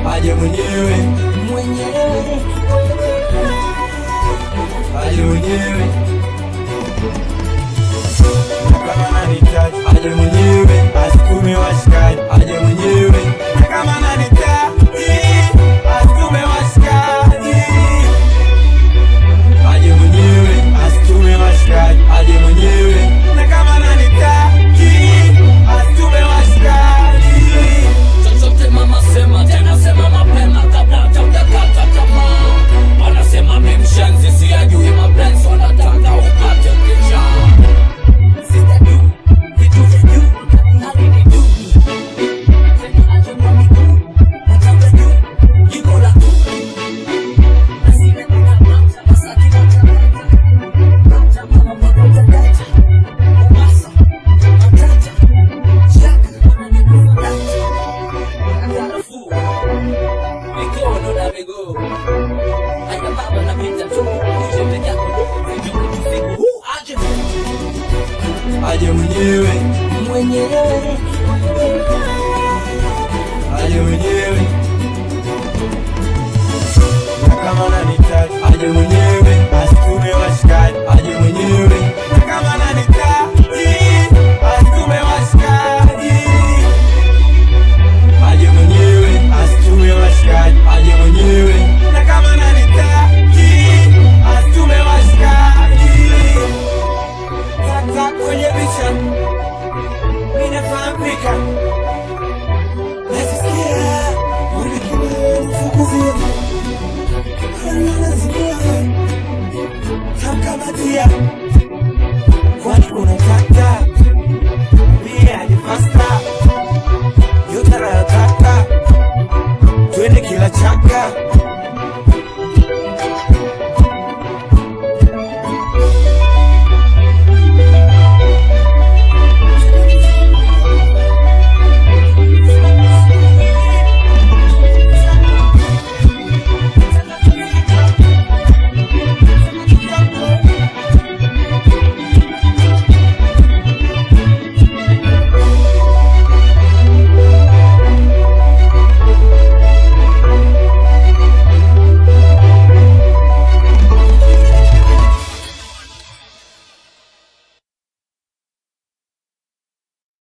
aje mwenyewe mwenyewe aje mwenyewe Na kama ananihitaji aje mwenyewe asikume washikaji aje mwenyewe Na kama ananihitaji asikume washikaji aje mwenyewe asitume washikaji aje mwenyewe na kama ananihitaji asitume washikaji chochote mama sema tena sema mapema kabla hata hujakata tamaa wanasema mi mshenzi siyajui mapenzi wanataka upate picha Sister du, vitu vya juu, halini du. Sema acha kwa miguu, nataka juu, jiko la tu. Na sina muda mata, masaki matata. Mata mama magonja data. Mombasa, matata. Shaka, wananiguza data. aje mwenyewe mwenyewe aje mwenyewe